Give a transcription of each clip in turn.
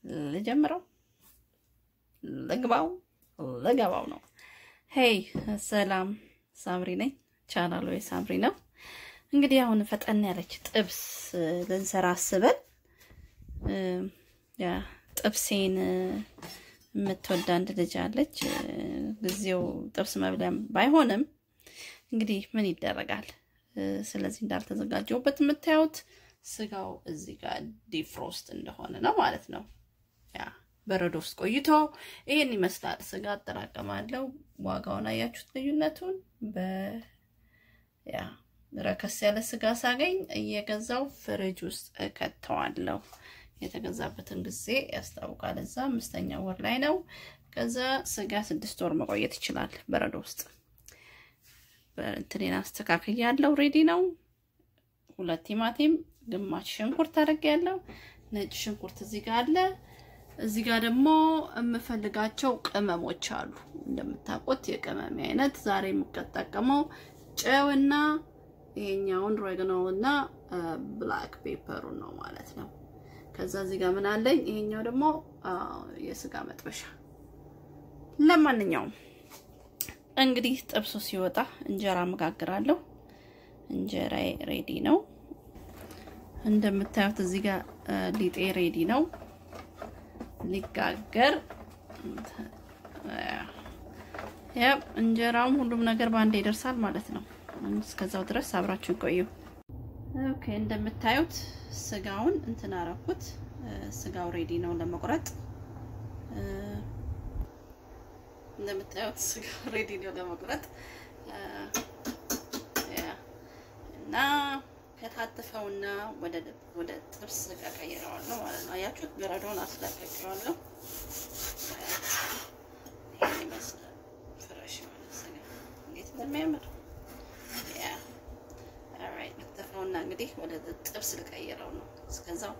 ልጀምረው፣ ልግባው፣ ልገባው ነው። ሄይ ሰላም፣ ሳምሪ ነኝ። ቻናሉ የሳምሪ ነው። እንግዲህ አሁን ፈጠን ያለች ጥብስ ልንሰራ አስበን ያ ጥብሴን የምትወድ አንድ ልጅ አለች። ጊዜው ጥብስ መብለም ባይሆንም እንግዲህ ምን ይደረጋል። ስለዚህ እንዳልተዘጋጀውበት የምታዩት ስጋው እዚህ ጋር ዲፍሮስት እንደሆነ ነው ማለት ነው። ያ በረዶ ውስጥ ቆይቶ ይሄን ይመስላል። ስጋ አጠራቀማለሁ። ዋጋውን አያችሁት ልዩነቱን። በያ ረከስ ያለ ስጋ ሳገኝ እየገዛው ፍሪጅ ውስጥ እከተዋለሁ። የተገዛበትን ጊዜ ያስታውቃል። እዛ አምስተኛ ወር ላይ ነው። ከዛ ስጋ ስድስት ወር መቆየት ይችላል በረዶ ውስጥ። እንትኔን አስተካክል ያለው ሬዲ ነው። ሁለት ቲማቲም፣ ግማሽ ሽንኩርት አድርጌያለሁ። ነጭ ሽንኩርት እዚህ ጋር አለ። እዚህ ጋር ደግሞ የምፈልጋቸው ቅመሞች አሉ። እንደምታውቁት የቅመም አይነት ዛሬ የምጠቀመው ጨውና ይሄኛውን ሬግኖ እና ብላክ ፔፐሩን ነው ማለት ነው። ከዛ እዚህ ጋር ምን አለኝ? ይሄኛው ደግሞ የስጋ መጥበሻ። ለማንኛውም እንግዲህ ጥብሱ ሲወጣ እንጀራ መጋግራለሁ። እንጀራዬ ሬዲ ነው። እንደምታዩት እዚህ ጋር ሊጤ ሬዲ ነው ሊጋገር። ያ እንጀራውም ሁሉም ነገር በአንድ ይደርሳል ማለት ነው። እስከዛው ድረስ አብራችሁ ቆዩ። ኦኬ እንደምታዩት ስጋውን እንትን አረኩት። ስጋው ሬዲ ነው ለመቁረጥ። እንደምታዩት ስጋው ሬዲ ነው ለመቁረጥ እና ከታተፈውና ወደ ወደ ጥብስ ስጋ ቀይረዋለሁ ማለት ነው። አያችሁት? በረዶን አስለቀቀዋለሁ። ይሄን ይመስላል ፍረሽ ማለት ስጋ እንዴት እንደሚያምር ያ ኦልራይት። ከተፈውና እንግዲህ ወደ ጥብስ ልቀይረው ነው። እስከዛው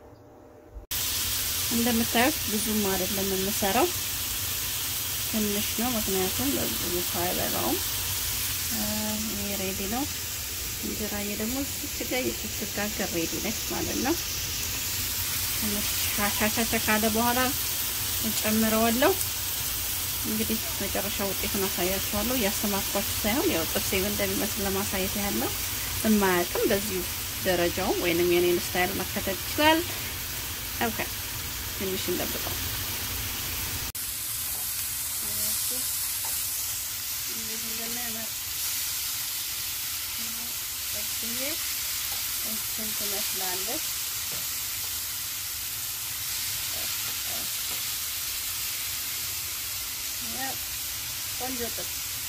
እንደምታዩት ብዙም አይደለም የምሰራው ትንሽ ነው፣ ምክንያቱም ብዙ ሰው አይበላውም። ይሄ ሬዲ ነው። እንጀራዬ ደግሞ እዚህ ጋር የስትጋገር ሬዲ ነች ማለት ነው። ትንሽ ሻሻሻ ካለ በኋላ እጨምረዋለሁ። እንግዲህ መጨረሻ ውጤቱን አሳያችኋለሁ። እያስተማርኳችሁ ሳይሆን ያው ጥብሴ እንደሚመስል ለማሳየት ያህል ነው። የማያውቅም በዚሁ ደረጃው ወይንም የኔን ስታይል መከተል ይችላል። ኦኬ ትንሽ እንጠብቀው። እንዴት እንደሚያምር ጥብስዬ እንትን ትመስላለች። ቆንጆ ጥብስ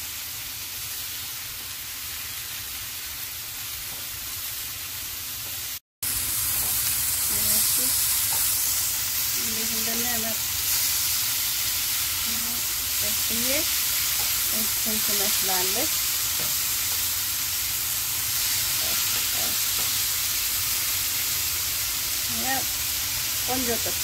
እንዴት እንደሚያምር ጥብስዬ እንትን ትመስላለች። ቆንጆ ጥብስ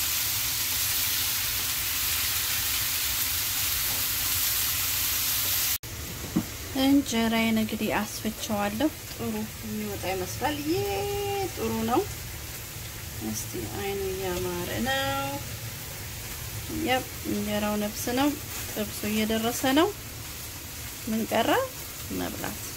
እንጀራዬን እንግዲህ አስፈቸዋለሁ። ጥሩ የሚወጣ ይመስላል። ይሄ ጥሩ ነው። እስቲ አይኑ እያማረ ነው። ያብ እንጀራው ነፍስ ነው። ጥብሱ እየደረሰ ነው። ምን ቀረ? መብላት